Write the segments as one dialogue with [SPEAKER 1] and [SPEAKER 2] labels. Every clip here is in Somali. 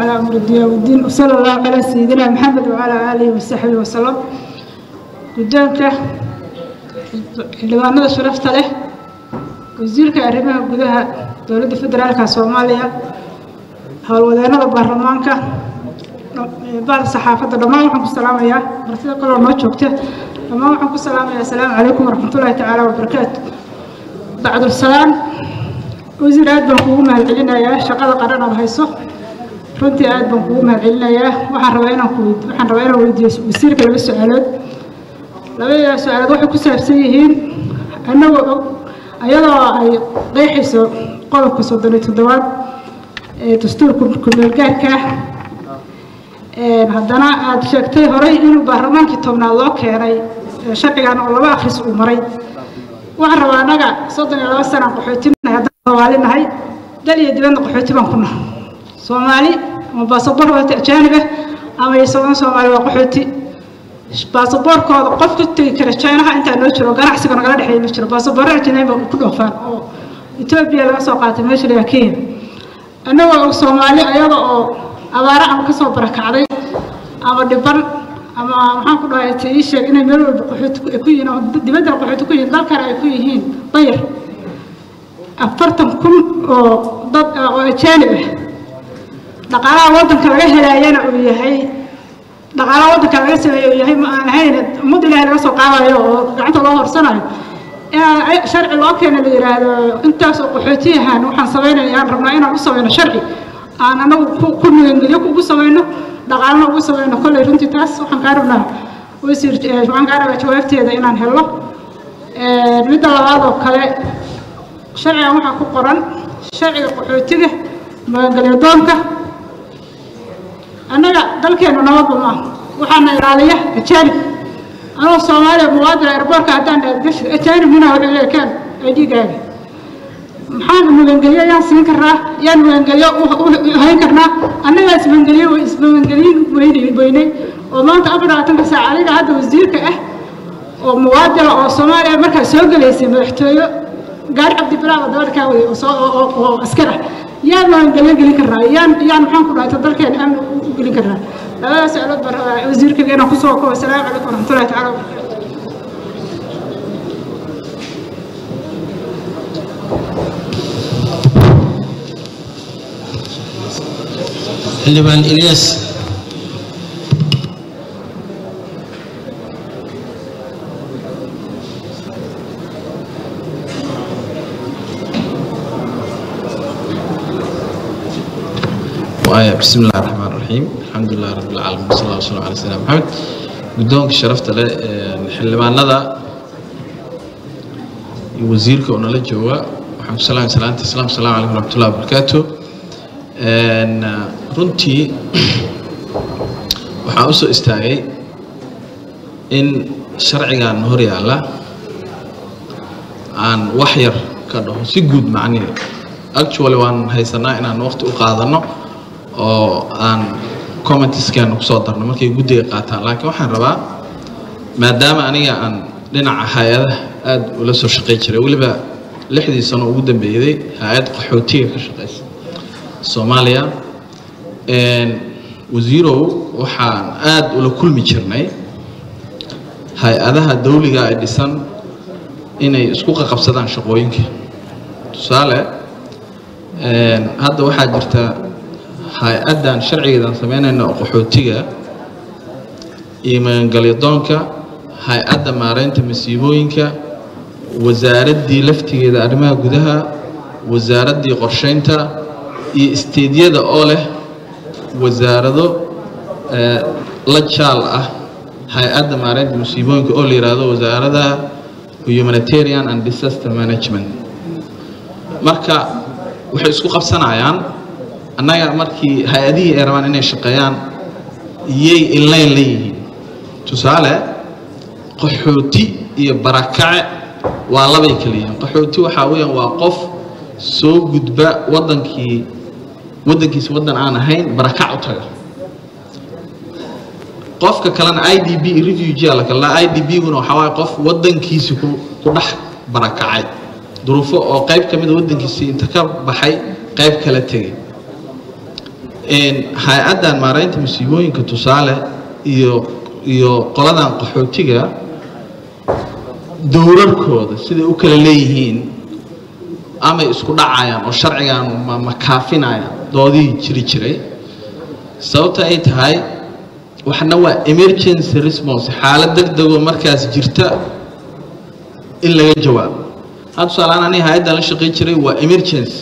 [SPEAKER 1] على أمر الدنيا والدين وصلى الله على سيدنا محمد وعلى آله وصحبه وسلم قدامك xildhibaanada sharafta leh wasiirka arrimaha gudaha dowladda federaalka soomaaliya howlwadeenada baarlamaanka bahda saxaafadda dhammaan waxaan ku salaamayaa martida kaloo noo joogta dhammaan waxaan ku salaamayaa asalaamu calaykum waraxmatullaahi tacaala wabarakaatu bacdulsalaam wasiir aad baan kuugu mahadcelinayaa shaqada qaran aad hayso runtii aad baan kuugu mahadcelinayaa waxaan rabaa inaan ku waxaan rabaa inaan weydiiyo wasiirka laba su-aalood labada su-aalood waxay ku saabsan yihiin annagoo og ayadoo ay qeexayso qodobka soddon iyo toddobaad ee dastuurka kumeelgaarka haddana aada sheegtay horey inuu baarlamaankii tobnaad loo keenay sharcigan oo laba akhris uu maray waxaan rabaa annaga soddon iyo laba sanaan qaxootinahay haddaan soomaali nahay dal iyo dibadna qaxooti baan ku nahay soomaali ama baasaboor wata ajaanib ah ama isagoon soomaali waa qaxooti baasaboorkooda qof ku tegi kara chinaha intaa noo jiro ganacsiga nagala dhexeeya ma jiro baasaboorra ajnabi ku dhoofaan oo etoobiya laga soo qaatay meesha lagaa kenya annagoo og soomaali ayaga oo abaaro ama kasoo barakacday ama dhiban ama maxaan ku dhahay ta ii sheeg inay meel walba qaxooti ku yihiin oo dibaddana qaxooti ku yihiin dalkana ay ku yihiin dayar afartan kun oo dad oo ajaanib ah dhaqaalaha waddanka laga helaayana uu yahay dhaqaalaha waddanka laga sameeyo uu yahay ma aan ahayn ummad ilaahay laga soo qaadayo oo gacanta loo horsanayo inaan sharci loo keena la yidhaahdo intaas oo qaxootiyahan waxaan samaynaya aan rabnaa inaan u samayno sharci aan anagu ku nugangeliyo ugu samayno dhaqaalna ugu samayno kolley runtii taas waxaan kaa rabnaa wasiir waxaan kaa rabaa jawaabteeda inaan helo midda labaad oo kale sharcigan waxaa ku qoran sharciga qaxootiga magangelyo doonka annaga dalkeenu nabadba maaha waxaana ilaaliya ajaanib anoo soomaaliya muwaadin airboorka haddaan dhaadgashi ajaanib minaa wuxuu leeyahay kaan ay dhiigaaga maxaan magangelyo yaan siin karnaa yaan magangelyo hayn karnaa annagaa ismagangelyo ismagangelyin weynay weynay oo maanta afar labaatanka saac aniga hadda wasiirka ah oo muwaadina oo soomaaliya markaa soo gelaysay madaxtooyo gaari cabdibilaaba dabadha kaa waday oo askar ah yaan magangelyo gelin karnaa yaan yaan maxaan ku dhahayta dalkeena amni u gelin karnaa labadaas su-aalood baan rabaa wasiirkaga inaan kusoo kobo asalaamu calaykum waraxmatullahi tacala wabarakaatu
[SPEAKER 2] xildhibaan ilyas بسم الله الرحمن الرحيم الحمد لله رب العالمين وصلى الله وسلم على سيدنا محمد guddoonka sharafta leh xildhibaanada iyo wasiirka oo nala jooga waxaan ku salaamay salaanta islaam asalaamu calaykum waraxmatullahi wabarakaatu runtii waxaan u soo istaagay in sharcigan hor yaalla aan wax yar ka dhaho si guud macnihi actually waan haysanaa inaan waqti u qaadano oo aan commentiskeena kusoo darno markay guddiga qaataan laakiin waxaan rabaa maadaama aniga aan dhinaca hay-adaha aada ula soo shaqay jiray weliba lixdii sano ugu dambeeyday hay-ad qaxootiga ka shaqaysa soomaaliya wasiirow waxaan aada ula kulmi jirnay hay-adaha dawliga ay dhisan inay isku qaqabsadaan shaqooyinka tusaale hadda waxaa jirta hay-addan sharcigeedan sameynayna oo qaxootiga iyo magangalyadoonka hay-adda maareynta masiibooyinka wasaaraddii laftigeeda arrimaha gudaha wasaaraddii qorsheynta iyo isteedyada oo leh wasaarado la jaal ah hay-adda maareynta masiibooyinka oo la yidhaahdo wasaarada humanitarian and disaster management marka waxay isku qabsanayaan annaga markii hay-adihii ay rabaan inay shaqeeyaan iyay inlayn leeyihiin tusaale qaxooti iyo barakace waa labay kala yihiin qaxooti waxaa weeyaan waa qof soo gudba waddankii waddankiisa waddan aan ahayn barakac u taga qofka kalena i d b refugee la kala i d b-guna waxaa waaye qof waddankiisi ku ku dhex barakacay duruufo oo qayb ka mida waddankiisii inta ka baxay qayb kala tegay hay-addan maaraynta musiibooyinka tusaale iyo iyo qoladan qaxootiga dowrarkooda siday u kala leeyihiin amay isku dhacayaan oo sharcigan ma ma kaafinayaan doodihii jiri jiray sababta ay tahay waxna waa emergency response xaalad deg degoo markaas jirta in laga jawaabo had tusaaleaan aniga hay-addan la shaqayn jiray waa emergency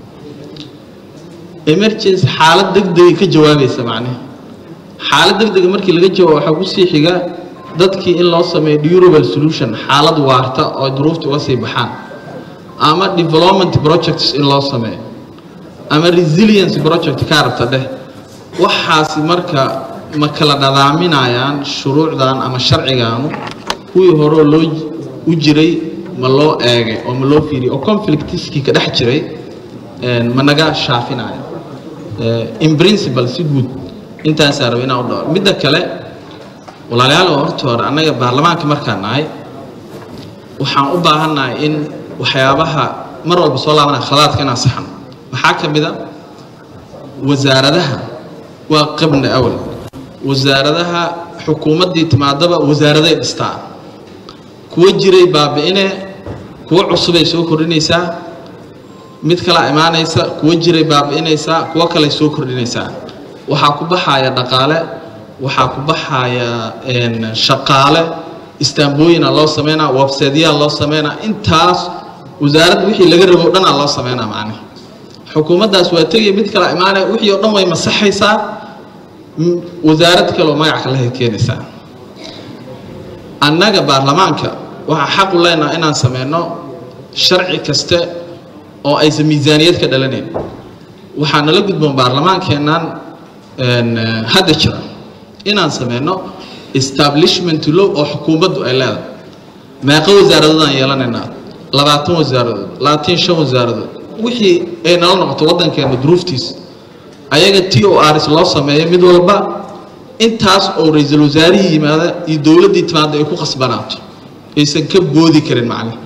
[SPEAKER 2] emergency xaalad deg degay ka jawaabaysa macnihi xaalad deg dega markii laga jawaabo waxaa kusii xiga dadkii in loo sameeyo durable solution xaalad waarta oo duruufta uga sii baxaan ama development projects in loo sameeyo ama resilience project kaa rabta dheh waxaasi marka ma kala nadaaminayaan shuruucdan ama sharcigaanu kuwii horeo loo u jiray ma loo eegay oo ma loo fiiriyay oo conflictiskii ka dhex jiray ma naga shaafinayo in principle si guud intaasaa raba inaan u dhaco midda kale walaalayaal oo horta hore annaga baarlamaanka markaan nahay waxaan u baahannahay in waxyaabaha mar walba soo laabanaya khadaadka inaan saxno waxaa ka mid a wasaaradaha waa qabna awal wasaaradaha xukuumaddii timaadaba wasaaraday dhistaa kuwa jiray baabi'ine kuwa cusubay soo kordhinaysaa mid kalaa imaanaysa kuwa jiray baabi'inaysaa kuwa kaley soo kordhinaysaa waxaa ku baxaya dhaqaale waxaa ku baxaya shaqaale istaambooyina loo sameynaa websaytyaa loo sameynaa intaas wasaaradda wixii laga rabo o dhanaa loo sameynaa macnihi xukuumaddaas waa tegaya mid kala imaanaya wixii oo dhan way masaxaysaa wasaarad kaleoo magac kalehay keenaysaa annaga baarlamaanka waxaa xaq u leenaha inaan sameyno sharci kaste oo aysan miisaaniyad ka dhalanayn waxaa nala gudboon baarlamaankeennan hadda jira inaan sameyno establishment law oo xukuumaddu ay leedahay meeqa wasaaradoodaan yeelanaynaa labaatan wasaaradood labaatan shan wasaaradood wixii ay nala noqoto waddankeena duruuftiisa ayaga t o rs loo sameeyo mid walba intaas oo ra-iisul wasaarihii yimaada iyo dowladdii timaada ay ku khasbanaato aysan ka boodi karin macnihi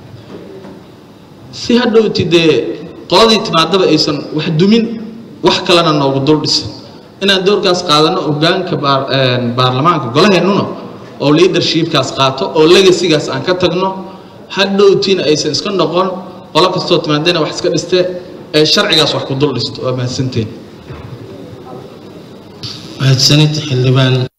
[SPEAKER 2] si hadhowti dee qoladii timaadaba aysan wax dumin wax kalena noogu dul dhisan inaan doorkaas qaadano hogaanka baarlamaanka golaheennuna oo leadershipkaas qaato oo legasigaas aan ka tagno hadhowtiina aysan iska noqon qolo kastoo timaadana wax iska dhiste ee sharcigaas wax ku dul dhisto waa mahadsanteen
[SPEAKER 3] mahadsanid xildhibaan